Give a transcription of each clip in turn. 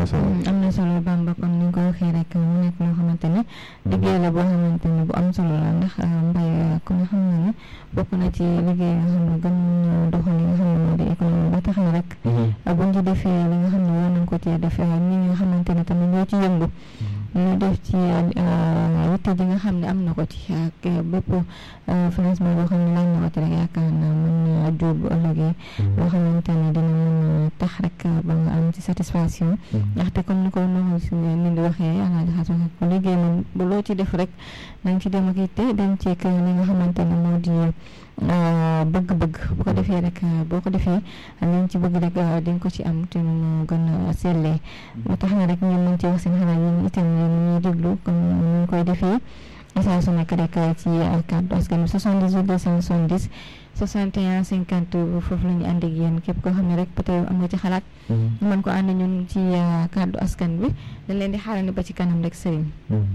na solo. am na solo Bamba kon ni nga ko waxee rek mu nekk loo xamante ne liggéey la boo xamante ne bu am solo la ndax mbay ku nga xam ne ne bokk na ci liggéey nga xam ne gën nañu doxal li nga xam ne moo di économie ba tax na rek buñ ci defee li nga xam ne war nañ ko cee def ñi nga xamante ne tamit ñoo ci yëngu ñu def ci yitte ji nga xam ne am na ko ci ak bépp financement boo xam ne laaj na ko ci rek yaakaar naa mën na jur bu ëllëgee loo xamante ne dina mën a tax rek ba nga am ci satisfaction ndaxte comme ni ko noonu si ni di waxee alaaji xaas waxe ko liggéey moom bu loo ci def rek nañ ci dem ak yitte dem ci li nga xamante ne moo di bëgg-bëgg bu ko defee rek boo ko defee liñ ci bëgg rek di nga ko ci am te mu gën a sellee moo tax na rek ñun nañ ci wax seen xalaat yi itam yéen ñuy déglu comme ni ñu koy defee saa su nekk rek ci kàddu askan bi 78 270 61 50 foofu la ñu ànd ak yéen képp koo xam ne rek peut-être am nga ci xalaat ñu mën ko ànd ñun ci kàddu askan bi dañ leen di xaarandi ba ci kanam rek sëriñ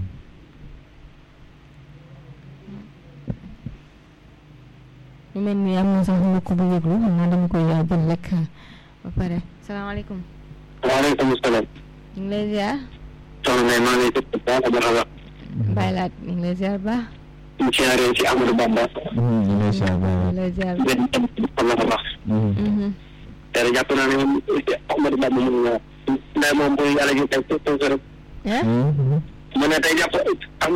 ñu mel ni am na sax mbokk bu yëglu xam naa dama koy jël rek ba pare salaamaaleykum. waaleykum salaam. ñu ngi lay ziar. soxna May maa ngi lay déglu bu baax a baax a baax. Baye Laat ñu ngi lay ziar bu baax. ñu ngi siyaaree si Amadou Bamba. ñu ngi lay ziar ñu ngi lay ziar bu benn tam xam na ko baax. te jàpp naa ne moom Amadou Bamba moom ndax moom bu yàlla ji tey tey rek. baax. mu ne tey jàpp am